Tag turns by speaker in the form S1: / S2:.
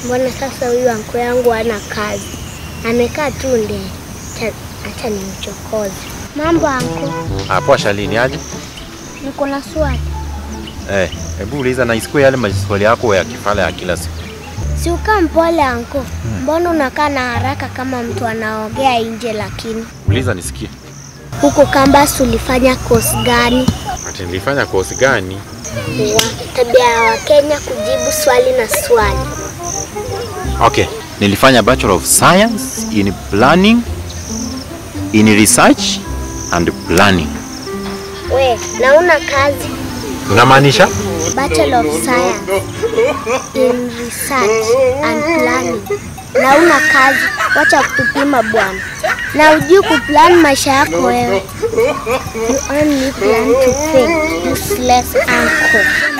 S1: Mbona sasa huyu anko yangu hana kazi, amekaa tu nde. Acha- Acha nimchokoze. Mambo anko,
S2: Ah, poa Shalini, aje?
S1: niko na swali.
S2: Eh, hebu uliza na isikue yale maswali yako ya kifala ya kila siku.
S1: Si ukaa mpole anko, mbona unakaa na haraka kama mtu anaongea nje? Lakini
S2: Uliza nisikie.
S1: huko Kambas ulifanya kosi gani?
S2: Ati nilifanya kosi gani?
S1: Wa tabia ya Wakenya kujibu swali na swali.
S2: Okay, nilifanya Bachelor of Science in Planning, in Research and Planning.
S1: We, nauna kazi
S2: Unamaanisha?
S1: Bachelor of Science in Research and Planning. Na una kazi, wacha kutupima bwana. Na ujui kuplan maisha yako wewe. You only plan to fail, useless uncle.